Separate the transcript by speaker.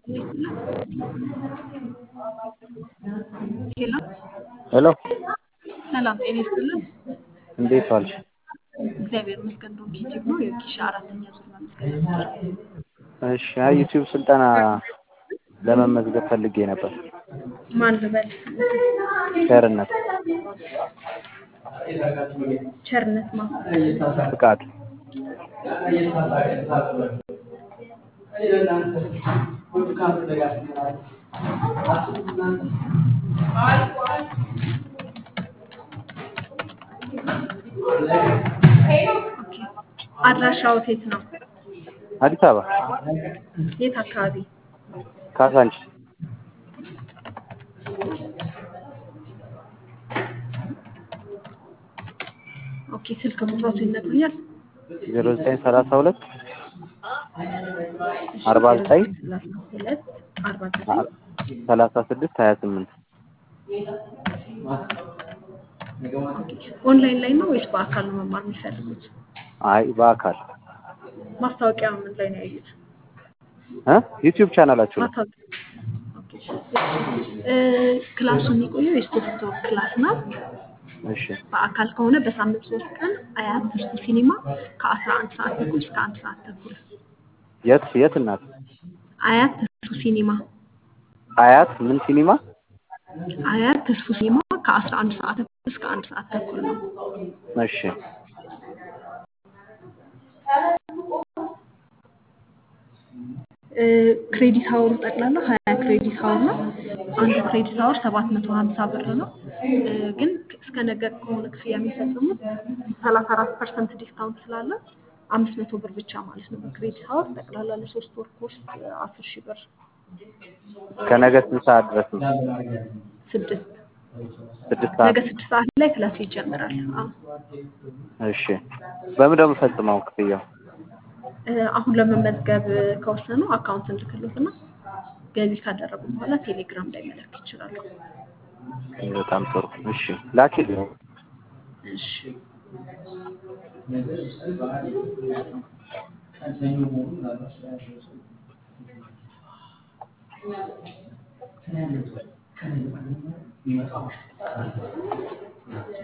Speaker 1: ሄሎ
Speaker 2: ሄሎ
Speaker 1: ሰላም ጤና ይስጥልን።
Speaker 2: እንዴት ዋልሽ?
Speaker 1: እግዚአብሔር ይመስገን። ዶንኪ ቲዩብ ነው የኪሻ አራተኛ ዙር መመዝገቢያ ነበር።
Speaker 2: እሺ አይ ዩቲዩብ ስልጠና ለመመዝገብ ፈልጌ ነበር።
Speaker 1: ማን ልበል?
Speaker 2: ቸርነት
Speaker 1: ቸርነት ማ
Speaker 2: ፍቃድ
Speaker 1: አድራሻው የት ነው?
Speaker 2: አዲስ አበባ
Speaker 1: የት አካባቢ?
Speaker 2: ካሳንቺስ
Speaker 1: ኦኬ ስልክ ቁጥሮቱ ይነግሩኛል?
Speaker 2: ዜሮ ዘጠኝ ሰላሳ ሁለት አርባ ዘጠኝ
Speaker 1: ሰላሳ ሁለት አርባ ዘጠኝ
Speaker 2: ሰላሳ ስድስት ሀያ ስምንት
Speaker 1: ኦንላይን ላይ ነው ወይስ በአካል ነው መማር የሚፈልጉት?
Speaker 2: አይ በአካል
Speaker 1: ማስታወቂያ ምን ላይ ነው ያዩት?
Speaker 2: እ ዩቲዩብ ቻናላችሁ ነው።
Speaker 1: ማስታወቂያ ኦኬ። እ ክላሱ የሚቆየው የሶስት ወር ክላስ ነው።
Speaker 2: እሺ
Speaker 1: በአካል ከሆነ በሳምንት ሶስት ቀን አያት ትርሱ ሲኒማ ከአስራ አንድ ሰዓት ተኩል እስከ አንድ ሰዓት ተኩል
Speaker 2: የት የት እናት
Speaker 1: አያት ትርሱ ሲኒማ
Speaker 2: አያት ምን ሲኒማ
Speaker 1: አያት ትርሱ ሲኒማ ከአስራ አንድ ሰዓት ተኩል እስከ አንድ ሰዓት ተኩል ነው።
Speaker 2: እሺ
Speaker 1: እ ክሬዲት ሀወሩ ጠቅላላ ሀያ ክሬዲት ሀወር ነው። አንዱ ክሬዲት ሀወር ሰባት መቶ ሀምሳ ብር ነው። እ ግን እስከ ነገ ከሆነ ክፍያ የሚፈጽሙት ሰላሳ አራት ፐርሰንት ዲስካውንት ስላለ አምስት መቶ ብር ብቻ ማለት ነው። በክሬዲት ሀወር ጠቅላላ ለሶስት ወር ኮርስ አስር ሺህ ብር
Speaker 2: ከነገ ስንት ሰዓት ድረስ ነው?
Speaker 1: ስድስት
Speaker 2: ስድስት ሰዓት
Speaker 1: ነገ ስድስት ሰዓት ላይ ክላስ ይጀምራል። አዎ
Speaker 2: እሺ በምን ደግሞ ፈጽመው ክፍያው
Speaker 1: እ አሁን ለመመዝገብ ከወሰኑ አካውንት እንልክሎትና ገቢ ካደረጉ በኋላ ቴሌግራም ላይ መላክ ይችላሉ።
Speaker 2: በጣም ጥሩ እሺ ላኪልኝ
Speaker 1: እሺ